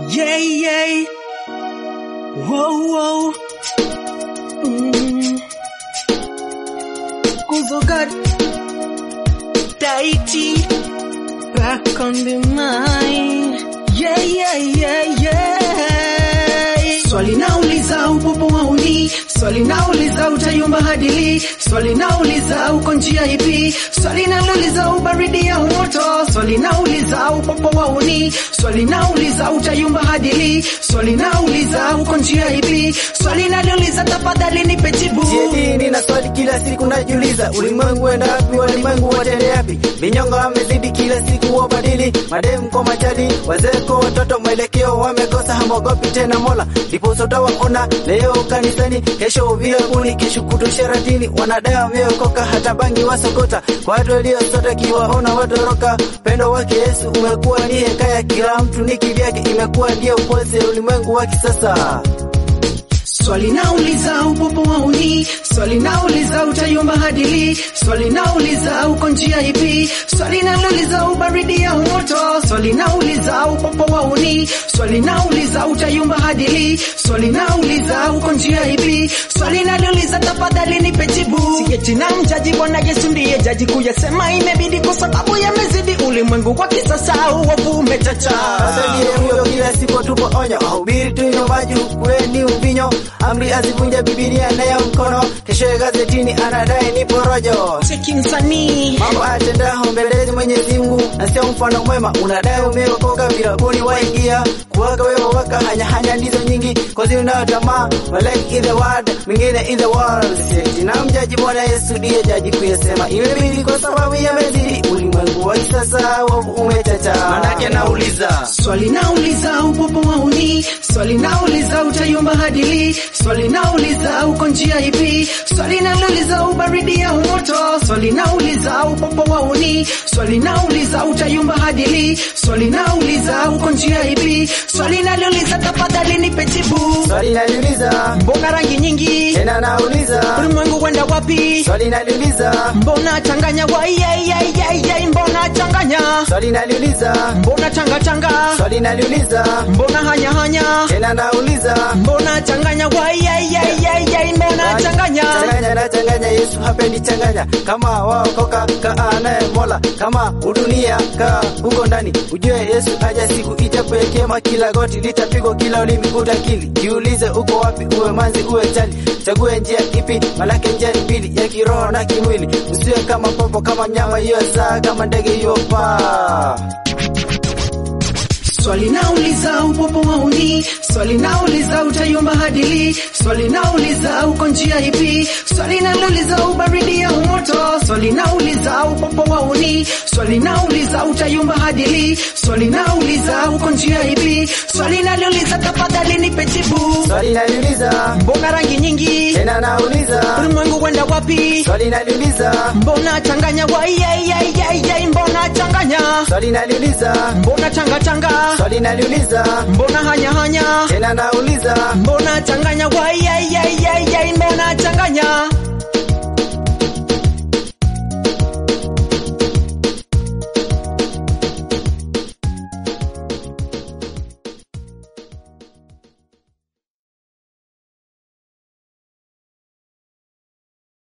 Yeah, yeah. Whoa, whoa. Mm. Kuvokat. Daiti. Back on the mind. Yeah, yeah, yeah, yeah. Swali nauliza upopo wauni. Swali nauliza utayumba hadili. Swali nauliza uko njia ipi? Swali nauliza ubaridi au moto. Swali nauliza upopo wauni. Swali nauliza utayumba hadili. Swali nauliza uko njia ipi? Swali nauliza tafadhali nipe jibu. Sieti nina swali kila siku najiuliza, ulimwengu enda wapi? Walimwengu watende yapi? Vinyongo wamezidi kila siku wabadili, mademu kwa majadi, wazee kwa watoto, mwelekeo wamekosa, hamogopi tena Mola. Ndipo sote waona leo kanisani, kesho viabuni, kesho kuto sharatini, wanadai wameokoka, hata bangi wasokota. Kwa watu waliosota kiwaona watoroka, pendo wake Yesu umekuwa ni hekaya, kila mtu ni kivyake, imekuwa ndio upose ulimwengu wa kisasa. Swali nauliza upopo wauni, swali nauliza utayumba hadili, swali nauliza uko njia ipi, swali nauliza ubaridi au moto, swali nauliza upopo wauni, swali nauliza utayumba hadili, swali nauliza uko njia ipi, swali nauliza tafadhali nipe jibu. Sieti na mjaji Bwana Yesu ndiye jaji kuyasema imebidi kwa sababu yamezidi ulimwengu kwa kisasa uovu umechacha. Sasa ndiye huyo kila siku tupo onyo, wahubiri tunywe maji ukueni uvinyo, amri azivunja Bibilia nayo mkono, kesho gazetini anadai ni porojo. Cheki msanii Mambo atendaho mbelezi Mwenyezi Mungu na sio mfano mwema, unadai umeokoka virabuni waingia kuwaka wewe waka hanya hanya ndizo nyingi kozi unayo tamaa walike in the word mwingine in the world seti na mjaji Bwana Yesu ndiye jaji kuyasema imebidi kwa sababu yamezidi ulimwengu wa kisasa wovu umechacha. Manake nauliza Swali nauliza upopo wauni, swali nauliza utayumba hadili, swali nauliza uko njia ipi, swali nauliza ubaridi au moto, swali nauliza upopo wauni, swali nauliza utayumba hadili, swali nauliza uko njia ipi, swali nauliza tafadhali nipe jibu. swali naliuliza Mbona rangi nyingi, tena nauliza ulimwengu wenda wapi? swali naliuliza Mbona changanya waiyaiyaiyaiyai, mbona changanya, swali naliuliza mbona changa changa, swali naliuliza mbona hanya hanya tena nauliza Mbona changanya waiyaiyaiyaiyai, mbona changanya changanya na changanya Yesu hapendi changanya kama waokoka kaa naye Mola kama udunia kaa huko ndani ujue Yesu aja siku itakuekema kila goti litapigwa kila ulimi utakili jiulize uko wapi uwe manzi uwe chali chague njia ipi malake njia ni mbili ya kiroho na kimwili usiwe kama popo kama mnyama hiyo saa kama ndege hiyo paa Swali nauliza upopo wauni, swali nauliza utayumba hadili, swali nauliza uko njia ipi, swali nauliza ubaridi au moto, swali nauliza upopo wauni, swali nauliza utayumba hadili, swali nauliza uko njia ipi, swali nauliza tafadhali nipe jibu. swali naliuliza Mbona rangi nyingi, tena nauliza ulimwengu wenda wapi? swali naliuliza Mbona changanya waiyaiyaiyaiyai, mbona changanya, swali naliuliza mbona changa changa, swali naliuliza mbona hanya hanya tena nauliza Mbona changanya waiyaiyaiyaiyai, mbona changanya